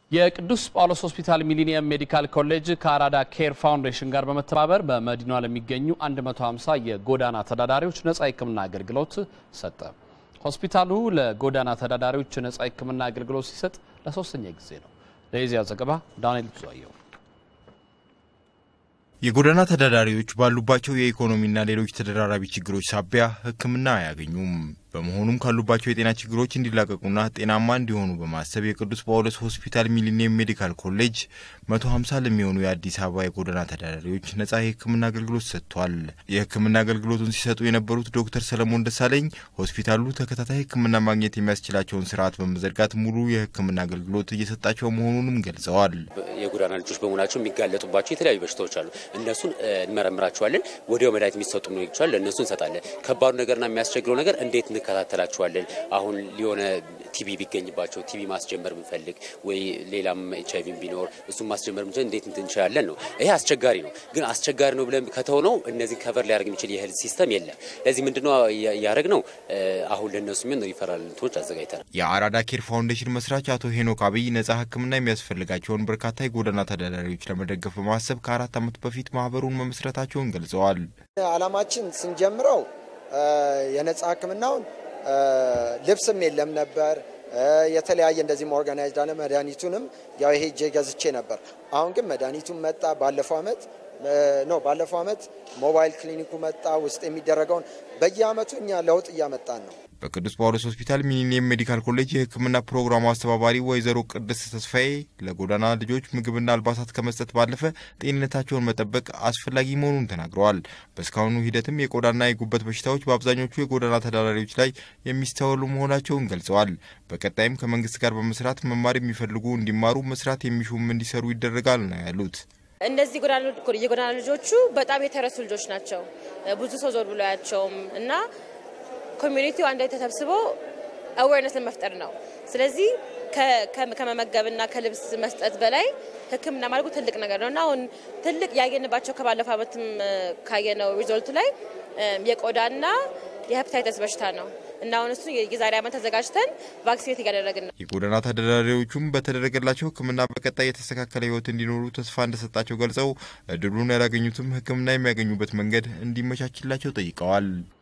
የቅዱስ ጳውሎስ ሆስፒታል ሚሊኒየም ሜዲካል ኮሌጅ ከአራዳ ኬር ፋውንዴሽን ጋር በመተባበር በመዲናዋ ለሚገኙ 150 የጎዳና ተዳዳሪዎች ነጻ የሕክምና አገልግሎት ሰጠ። ሆስፒታሉ ለጎዳና ተዳዳሪዎች ነጻ የሕክምና አገልግሎት ሲሰጥ ለሶስተኛ ጊዜ ነው። ለዚያ ዘገባ ዳንኤል ብዙአየው። የጎዳና ተዳዳሪዎች ባሉባቸው የኢኮኖሚና ሌሎች ተደራራቢ ችግሮች ሳቢያ ሕክምና አያገኙም። በመሆኑም ካሉባቸው የጤና ችግሮች እንዲላቀቁና ጤናማ እንዲሆኑ በማሰብ የቅዱስ ጳውሎስ ሆስፒታል ሚሊኒየም ሜዲካል ኮሌጅ 150 ለሚሆኑ የአዲስ አበባ የጎዳና ተዳዳሪዎች ነጻ የሕክምና አገልግሎት ሰጥቷል። የሕክምና አገልግሎቱን ሲሰጡ የነበሩት ዶክተር ሰለሞን ደሳለኝ ሆስፒታሉ ተከታታይ ሕክምና ማግኘት የሚያስችላቸውን ስርዓት በመዘርጋት ሙሉ የሕክምና አገልግሎት እየሰጣቸው መሆኑንም ገልጸዋል። የጎዳና ልጆች በመሆናቸው የሚጋለጡባቸው የተለያዩ በሽታዎች አሉ። እነሱን እንመረምራቸዋለን። ወዲያው መድኃኒት የሚሰጡ ነው ይችላል ለእነሱ እንሰጣለን። ከባዱ ነገርና የሚያስቸግረው ነገር እንዴት እንከታተላቸዋለን። አሁን ሊሆነ ቲቪ ቢገኝባቸው ቲቪ ማስጀመር ብንፈልግ ወይ ሌላም ኤች አይቪ ቢኖር እሱም ማስጀመር ብንችል እንዴት እንችላለን ነው። ይሄ አስቸጋሪ ነው። ግን አስቸጋሪ ነው ብለን ከተሆነው እነዚህ ከቨር ሊያደርግ የሚችል የህል ሲስተም የለም። ለዚህ ምንድነው ያደረግ ነው አሁን ለእነሱ የሚሆን ሪፈራል እንትኖች አዘጋጅተናል። የአራዳ ኬር ፋውንዴሽን መስራች አቶ ሄኖክ አብይ ነጻ ሕክምና የሚያስፈልጋቸውን በርካታ የጎዳና ተዳዳሪዎች ለመደገፍ በማሰብ ከአራት ዓመት በፊት ማህበሩን መመስረታቸውን ገልጸዋል። አላማችን ስንጀምረው የነጻ ሕክምናውን ልብስም የለም ነበር። የተለያየ እንደዚህም ኦርጋናይዝድ አለ። መድኃኒቱንም ያው ይሄ እጄ ገዝቼ ነበር። አሁን ግን መድኃኒቱን መጣ። ባለፈው አመት ኖ ባለፈው አመት ሞባይል ክሊኒኩ መጣ። ውስጥ የሚደረገውን በየአመቱ እኛ ለውጥ እያመጣን ነው። በቅዱስ ጳውሎስ ሆስፒታል ሚሊኒየም ሜዲካል ኮሌጅ የሕክምና ፕሮግራሙ አስተባባሪ ወይዘሮ ቅድስት ተስፋዬ ለጎዳና ልጆች ምግብና አልባሳት ከመስጠት ባለፈ ጤንነታቸውን መጠበቅ አስፈላጊ መሆኑን ተናግረዋል። በእስካሁኑ ሂደትም የቆዳና የጉበት በሽታዎች በአብዛኞቹ የጎዳና ተዳዳሪዎች ላይ የሚስተዋሉ መሆናቸውን ገልጸዋል። በቀጣይም ከመንግስት ጋር በመስራት መማር የሚፈልጉ እንዲማሩ፣ መስራት የሚሹም እንዲሰሩ ይደረጋል ነው ያሉት። እነዚህ የጎዳና ልጆቹ በጣም የተረሱ ልጆች ናቸው። ብዙ ሰው ዞር ብሎ ያቸውም እና ኮሚኒቲው አንድ ላይ ተሰብስቦ አዌርነስን መፍጠር ነው። ስለዚህ ከመመገብና ከልብስ መስጠት በላይ ሕክምና ማድረጉ ትልቅ ነገር ነው እና አሁን ትልቅ ያየንባቸው ከባለፈው ዓመትም ካየነው ሪዞልቱ ላይ የቆዳና የሄፓታይተስ በሽታ ነው እና አሁን እሱ የዛሬ ዓመት ተዘጋጅተን ቫክሲኔት እያደረግን ነው። የጎዳና ተዳዳሪዎቹም በተደረገላቸው ሕክምና በቀጣይ የተስተካከለ ህይወት እንዲኖሩ ተስፋ እንደሰጣቸው ገልጸው እድሉን ያላገኙትም ሕክምና የሚያገኙበት መንገድ እንዲመቻችላቸው ጠይቀዋል።